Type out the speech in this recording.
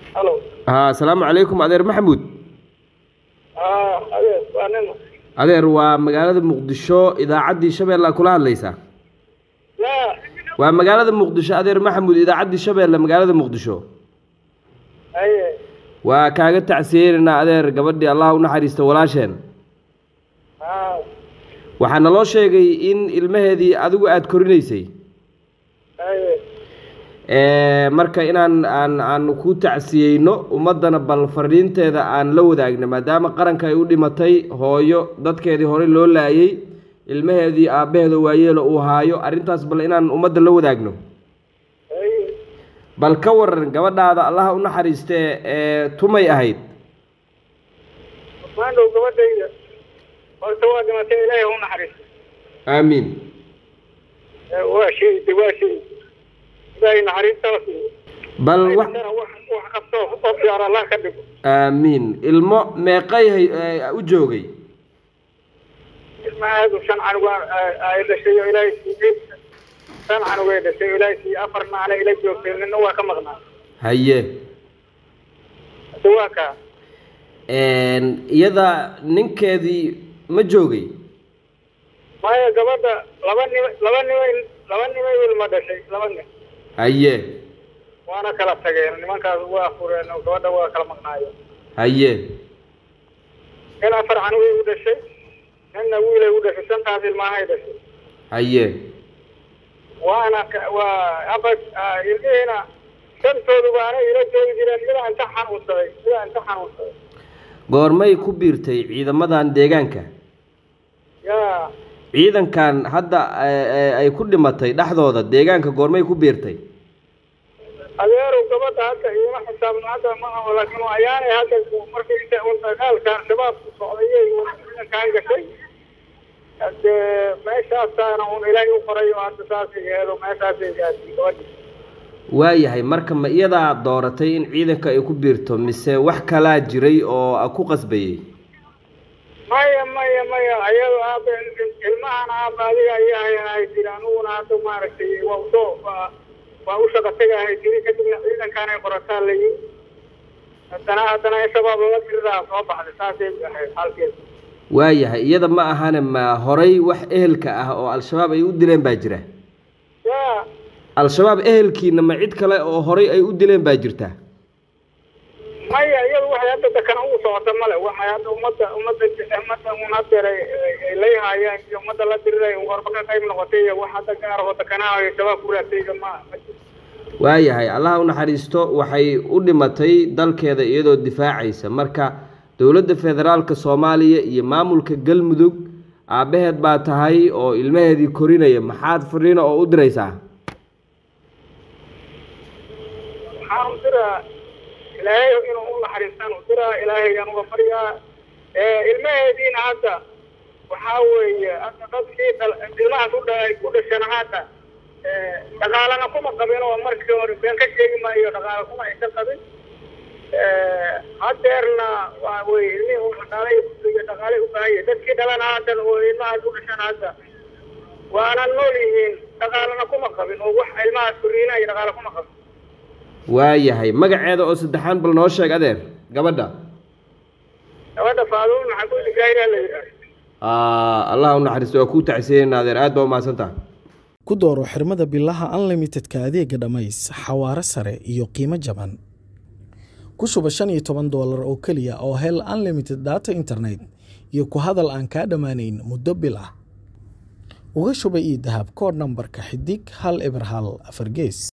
halo haa asalaamu calaykum adeer maxamuud aa adeer waa nin adeer waa magaalada muqdisho idaacaddii shabeelle kula hadlaysaa ya waa magaalada muqdisho adeer maxamuud idaacaddii shabeelle magaalada muqdisho haye waa kaaga tacsiyeynanaa adeer gabadhii allah u naxariista walaasheen aa waxaa naloo sheegay in ilmaheedii adigu aada korinaysay haye Ee, marka inaan aan aan ku tacsiyeyno ummaddana bal fariinteeda aan la wadaagno maadaama qaranka ay u dhimatay hooyo dadkeedii horey loo laayay ilmaheedii aabbaheeda waayeelo uu haayo arrintaas bal inaan ummadda la wadaagno haye bal ka waran gabadhaada allaha u naxariistee ee tumay ahayd maandhow gabadhayda horta waa dhimatay ilaahay ha u naxariisto aamiin Ee, waa sheegtay waa sheegtay ilaahay naxariistaas bal wax wax wax qabto oo fiican allah ka dhigo aamiin ilmo meeqay hay- ee, u joogay ilmahaadu shan canug ay dhashay oo ilaahay siiyey shan canug ay dhashay oo ilaahay siiyey afar macna ila joogtay nina waa ka maqnaa haye hade waa kaa Een, iyada ninkeedii ma joogay maya gabadha laba nim laba nimay laba nimay ilma dhashay laba nin haye waana kala tageen nimankaas waa fureen oo gabadha waa kala maqnaayeen haye nin afar canugay u dhashay ninna wiilay u dhashay shantaas ilmaahay dhashay haye waana ka- waa aba ah, ilmihiina shantoodu baana ila joogi jireen mida inta xanuunsaday mida inta xanuunsaday goormay ku biirtay ciidamadan deegaanka yaa ciidankan hadda ee, ee, ay ku dhimatay dhexdooda deegaanka goormay ku biirtay adeerow gabadha hadda iima xisaabno hadda ma aho laakiin waa ayaanay hadda markii inta un dagaalkan shabaabku socdayay ciidankaan gashay hade meeshaasaana un ilaahay u qoray oo hadda saasay yeelo meeshaasay gaadhay gabadhi waayahay marka ma iyadaa dooratay in ciidanka ay ku biirto mise wax kalaa jiray oo a ku qasbayey maya maya maya ayado aaba ilmahan aaba adiga ayaa hayahay jiri aniguna hadda maaragtay waa usoo waa waa u shaqa tagahay jiri kadibna ciidankaan ay qorataa la yiri haddana haddana in shabaab lala diriraa soo baxday saasay ahayd halkeeda waayahay iyada ma ahane ma horay wax ehelka ah oo al-shabaab ay u dileen baa jira yaa al-shabaab ehelkiina ma cid kale oo horay ay u dileen baa jirta maya iyadu waxay hadda dakana ugu socota male waxay hadda ummadda ummadda ummadda un hadeer ay ay leeyahaayeen iyo ummadda la diriray warba ka qayb noqotay iyo wax hadda gaar oo dakanaha ay shabaab ku raatayga ma ma jiro waayahay allaha u naxariisto waxay u dhimatay dalkeeda iyadoo difaacaysa marka dowladda federaalka soomaaliya iyo maamulka galmudug aabbaheed baa tahay oo ilmaheedii korinaya maxaad fariina oo u diraysaa waxaan u diraa ilaahay inuu u naxariistaan u diraa ilaahaygaan uga baryaa ilmaheediina hadda waxaa weeye hadda dadkii dhal ilmahaas u dha ku dhashana hadda dhaqaalana kuma qabin oo markii hore been ka sheegi maayo dhaqaala kuma aysan qabin hadeerna waa weye ilmihii uu dhaqaalay iyo dhaqaalay u baahan yahay dadkii dhalana hadda oo ilmahaas u dhashana hadda waana nool yihiin dhaqaalana kuma qabin oo wax ilmahaas koriina iyo dhaqaala kuma qabin waayahay magaceeda oo saddexaan bal noo sheeg adeer gabadha gabadha faaduun maxamuud gaariyaa la yidhaahdo Aa, allah u naxariisto waa kuu tacsiyeynaa adeer aad baa umahadsantaha ku dooro xirmada bilaha unlimitedka adeega dhammays xawaare sare iyo qiimo jaban ku shuba shan iyo toban doolar oo keliya oo hel unlimited data internet iyo ku hadal aan kaa dhammaanayn muddo bil ah uga shuba ii dahab koodh nambarka xidig hal eber hal afar gees